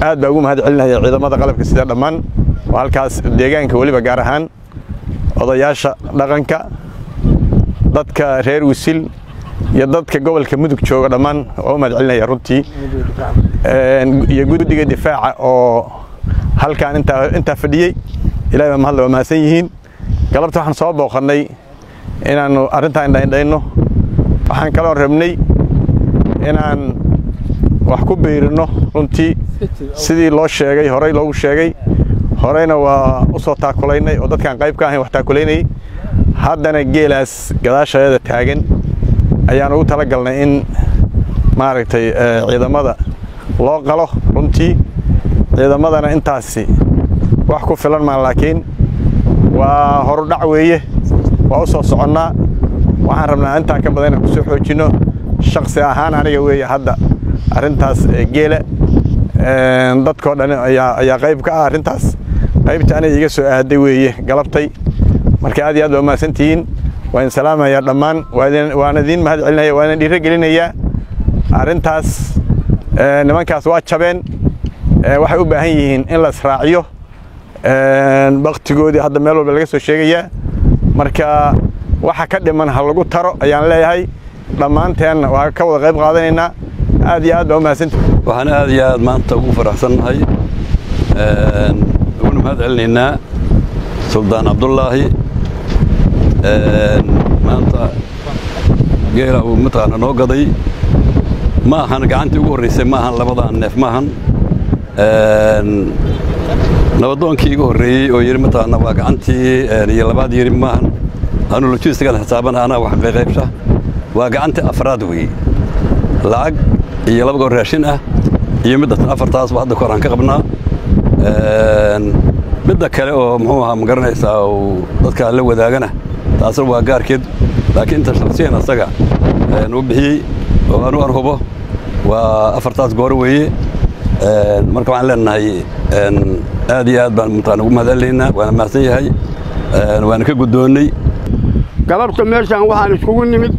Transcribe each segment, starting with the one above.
aad baa ugu mahad celinaya ciidamada qalabka sida dhammaan oo halkaas deegaanka weliba gaar ahaan odayaasha dhaqanka dadka reer wisil iyo dadka gobolka mudug jooga dhammaan oo u mahad celinaya runtii iyo guddiga difaaca oo halkaan intaa fadhiyey ilahay baa mahadle waa mahadsan yihiin galabta waxaan soo booqannay inaannu arrintaa indhaindhayno waxaan kaloon rabnay inaan wax ku biirinno runtii sidii loo sheegay horey loogu sheegay horeyna waa u soo taakulaynay oo dadkaan qayb ka ahayn wax taakulaynayay haddana geelaas gadaashaeeda taagan ayaan ugu tala galnay in maaragtay ciidamada loo qalo runtii ciidamadana intaasi wax ku filan maa laakiin waa horudhac weeye waa u soo soconnaa waxaan rabnaa intaa ka badan inaan ku soo xoojinno shaksi ahaan aniga weeye hadda arrintaas geela dadkoo dhan ayaa qayb ka ah arrintaas qaybta aniga iga soo aaday weeye galabtay marka aad iyo aad baa umahadsantihiin waa idin salaamayaa dhammaan waan idiin mahad celinaya waan idin dhiiro gelinayaa arrintaas nimankaas waa jabeen waxay u baahan yihiin in la israaciyo baktigoodii hadda meel walba laga soo sheegayaa marka waxa ka dhiman ha lagu taro ayaan leeyahay dhammaanteenna waa ka wada qayb qaadanaynaa aad iyo aad baa umahadsantihiin waxaan aad iyo aad maanta ugu faraxsannahay uguna mahad celinaynaa suldaan cabdullaahi maanta geela uu mataqaana noo gaday ma ahan gacantii ugu horraysay ma ahan labadaan neef ma ahan nabadoonkii igu horreeyey oo yidhi mataqaana waa gacantii iyo labaad yidhi ma ahan anu lojistigan xisaaban anaa wax qayqaybsha waa gacantii afraad weeye lacag iyo laba goor raashin ah iyo middatan afartaasba hadda kahor aan ka qabnaa midda kale oo muxuu ahaa ma garanaysaa uu dadka la wadaagana taasna waa gaarkeed laakiin inta shaksiyan asaga nuu bixiyey oo anu arhubo waa afartaas goor weeye marka waxaan leenahay aad iyo aad baan mataqaana ugu mahad celinaynaa waana mahadsan yahay waana ka guddoonnay galabta meeshaan waxaan iskugu nimid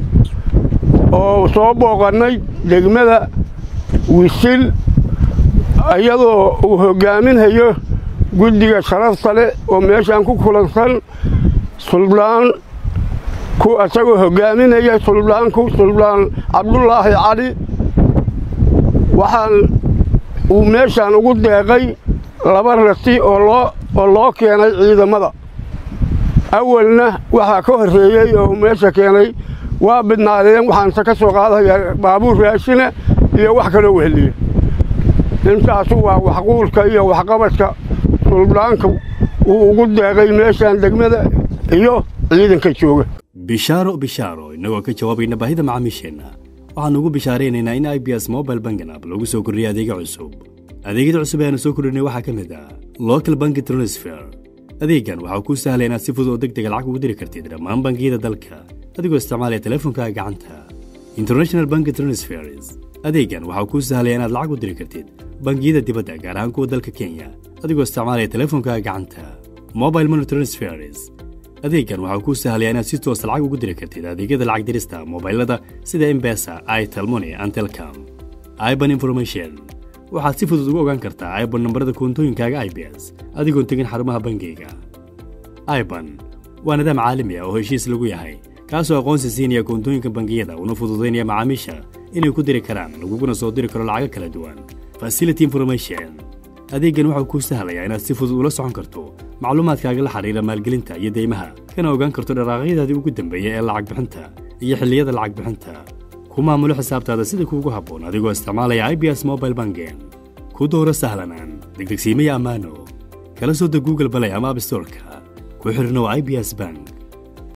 oo soo booqannay degmada wisil iyadoo uu hoggaaminhayo guddiga sharafta leh oo meeshaan ku kulansan suldaan ku isagoo hoggaaminaya suldaanku suldaan cabdulaahi cali waxaan uu meeshaan ugu deeqay laba rati oo loo oo loo keenay ciidamada awalna waxaa ka horreeyey oo meesha keenay waa bidnaadeen waxaanse ka soo qaadayaa baabuur raashina iyo wax kaloo weheliya intaasu waa waxquulka iyo waxqabadka suldaanka uu ugu deeqay meeshaan degmada iyo ciidanka jooga bishaaro bishaaro innagoo ka jawaabayna baahida macaamiisheenna waxaannu ugu bishaaraynaynaa in i b s mobile bangan app lagu soo kordhiyay adeega cusub adeegyada cusub ee aanu soo kordhinay waxaa ka mid ah local banki transfer adeeggan waxaa kuu sahlaya inaad si fudud oo deg dega lacag ugu diri kartid dhammaan bangiyada dalka adigoo isticmaalaya teleefonkaaga gacanta international banki transfers adeeggan waxaa kuu sahlaya inaad lacag u diri kartid bangiyada dibadda gaar ahaan kuwa dalka kenya adigoo isticmaalaya teleefonkaaga gacanta mobile money transfers adeeggan waxaa kuu sahlaya inaad si toosa lacag ugu diri kartid adeegyada lacag dirista mobailada sida embesa itelmoni antelcom iban information waxaad si fudud ugu ogaan kartaa iban nambarada koontooyinkaaga i b s adigoon tegin xarumaha bangiyga iban waa nidaam caalami ah oo heshiis lagu yahay kaasoo aqoonsi siinaya koontooyinka bangiyada una fududaynaya macaamiisha inay ku diri karaan laguguna soo diri karo lacago kala duwan facility information adeeggan waxau kuu sahlayaa inaad si fudud ula socon karto macluumaadkaaga la xidhiira maalgelinta iyo deymaha kana ogaan karto dharaaqyadaadii ugu dambeeya ee lacag bixinta iyo xilliyada lacag bixinta ku maamulo xisaabtaada sida kuugu habboon adigoo isticmaalaya i b s mobile bangen ku dooro sahlanaan degdegsiimaya ammaano kala soo deg google balay ama abstorka ku xidhnow i b s bank